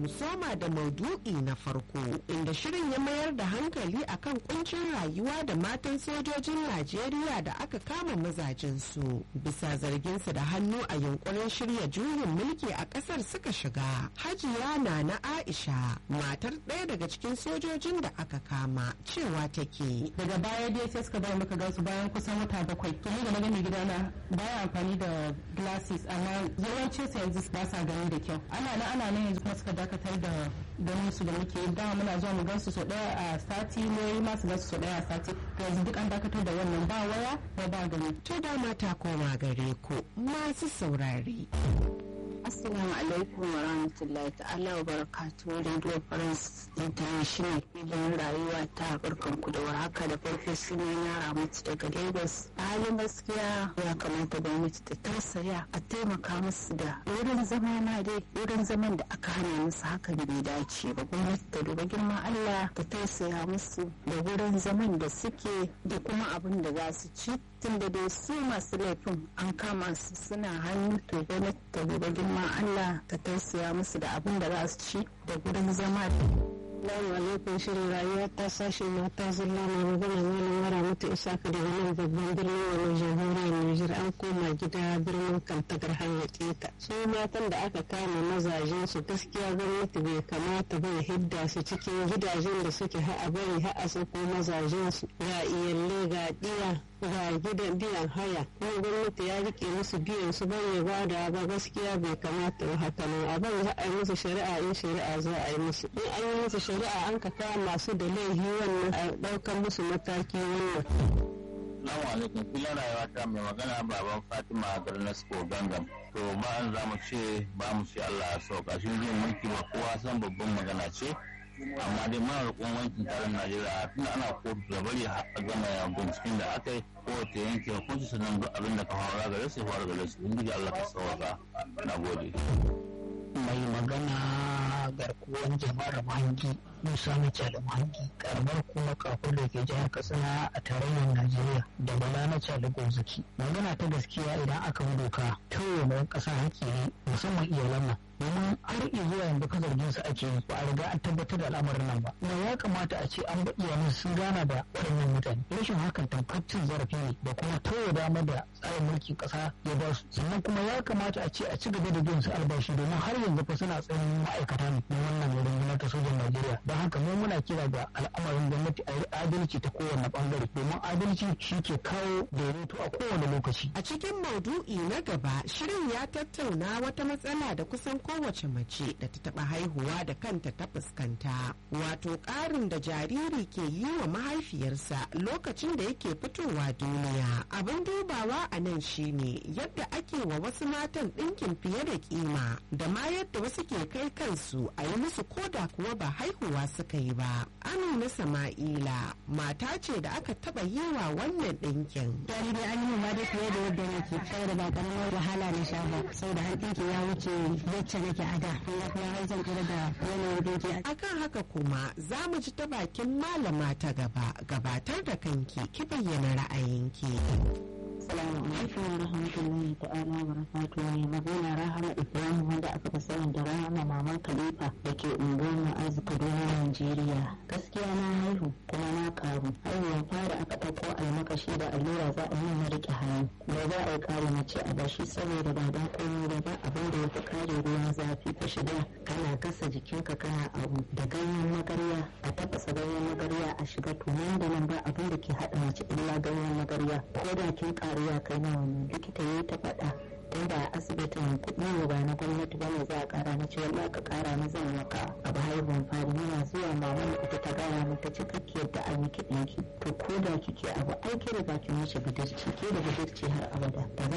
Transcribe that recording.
mu soma da maudu'i na farko inda shirin ya mayar da hankali akan kuncin rayuwa da matan sojojin Najeriya da aka kama mazajensu bisa zarginsu da hannu a yunkurin shirya juyin mulki a kasar suka shiga. Hajiya na na Aisha matar ɗaya daga cikin sojojin da aka kama cewa take. daga baya dai sai suka dawo muka gansu bayan kusan wata bakwai to ni da na gani gidana baya amfani da glasses amma yawancin sa yanzu ba sa gani da kyau ana nan ana nan yanzu kuma suka dakatar da ganin su da muke da muna zuwa mu gansu sau daya a sati ne ma su gansu sau daya a sati to yanzu duk an dakatar da wannan ba waya ko ba gani To dama ta koma gare ku masu saurari. Assalamu alaikum wa rahmatullahi ta'ala wa barakatuhu Radio France International filin rayuwa ta barkan ku da warhaka da farko suna na Ramatu daga Lagos. A halin gaskiya ya kamata gwamnati ta tausaya a taimaka musu da wurin zama ma dai wurin zaman da aka hana musu hakan bai dace ba gwamnati ta duba girman Allah ta tausaya musu da wurin zaman da suke da kuma abin da za su ci tunda dai su masu laifin an kama su suna hannu to gwamnati ta duba girman Allah ta tausaya musu da abin da za su ci da gurin zama Assalamu alaikum shirin rayuwa ta sashe mata zalla mai magana malam mara mutu isaka daga nan babban birnin wani jamhuriyar Nijar an koma gida birnin kantagar hanyar keta. Su matan da aka kama mazajen su gaskiya gwamnati bai kamata ba ya hidda su cikin gidajen da suke ha'a bari ha'a su ko mazajen su ga iyalle ga diya ga gidan biyan haya kuma gwamnati ya rike musu biyan su bai ya bada ba gaskiya bai kamata ba haka nan a bari za a yi musu shari'a in shari'a za a yi musu in an yi musu shari'a an ka kama masu da laifi wannan a ɗaukar musu mataki wannan. Salamu alaikum filin rayuwa ta mai magana baban Fatima Garnasko Gangam. To ba an za mu ce ba mu ce Allah ya sauka shi zai mulki ba kowa san babban magana ce. Amma dai muna roƙon wankin taron Najeriya tunda ana kotu da bari a gama binciken da aka yi kowace yanke hukunci sannan duk abin da ka fara gare su fara gare su. Ubangiji Allah ka sauka. Na gode. mai magana garkuwan jama'ar mahangi musa na cali mahangi karamar kuma kafin da ke jihar katsina a tarayyar najeriya da bala na cali gonzaki magana ta gaskiya idan aka bi doka tauye mai kasa haƙƙi ne musamman iyalan nan domin har zuwa yanzu ka zargin su ake yi ba a riga an tabbatar da al'amarin nan ba kuma ya kamata a ce an ba iyalan sun gana da waɗannan mutane rashin hakan tamkar cin zarafi ne da kuma tauye dama da tsarin mulkin ƙasa ya ba su sannan kuma ya kamata a ce a ci gaba da biyan su albashi domin har yanzu fa suna tsayin ma'aikata ne na wannan rundunar ta sojan Najeriya don haka mu muna kira ga al'amarin gwamnati a yi adalci ta kowane bangare domin adalci shi ke kawo daidaito a kowane lokaci. A cikin maudu'i na gaba shirin ya tattauna wata matsala da kusan kowace mace da ta taɓa haihuwa da kanta ta fuskanta wato ƙarin da jariri ke yi wa mahaifiyarsa lokacin da yake fitowa duniya abin dubawa a nan shine yadda ake wa wasu matan ɗinkin fiye da kima da ma yadda wasu ke kai kansu a yi musu koda kuwa ba haihuwa suka yi ba amina sama'ila mata ce da aka taɓa yi wa wannan ɗinkin Yari dai an yi ma dai fiye da yadda nake saboda ba karamar wahala na sha ba saboda har ɗinki ya wuce yacce nake a da kuma kuma har zan kira da yanayin ɗinki akan haka kuma za mu ji ta bakin malama ta gaba gabatar da kanki ki bayyana ra'ayinki Assalamu alaikum wa rahmatullahi ta'ala wa barakatuhu mai magana Rahama Ibrahim wanda aka fi sani da Rahama Maman Khalifa da ke unguwar Ma'azu Kaduna Najeriya. Gaskiya na haihu kuma na karu. Haihuwar fara aka ɗauko almakashi da allura za a yi na riƙe hannu. Ba za a yi kare mace a bashi saboda ba dan komai ba ba abin da ya fi kare ruwan zafi ka shiga kana gasa jikinka kana abu da ganyen magarya a tafasa ganyen magarya a shiga to nan da nan ba abin da ke haɗa mace illa ganyen magarya ko da kin ƙaru ya kai nawa ne likita ya ta faɗa tun da asibitin kuɗi ne ba na gwamnati ba ne za a ƙara na ce wallahi ka ƙara na zan maka abu haihuwan fari yana zuwa mama ita ta gaya min ta ce kake yadda an yi kiɗinki to ko da kike abu ai ke da bakin wuce budurci ke da budurci har abada ba za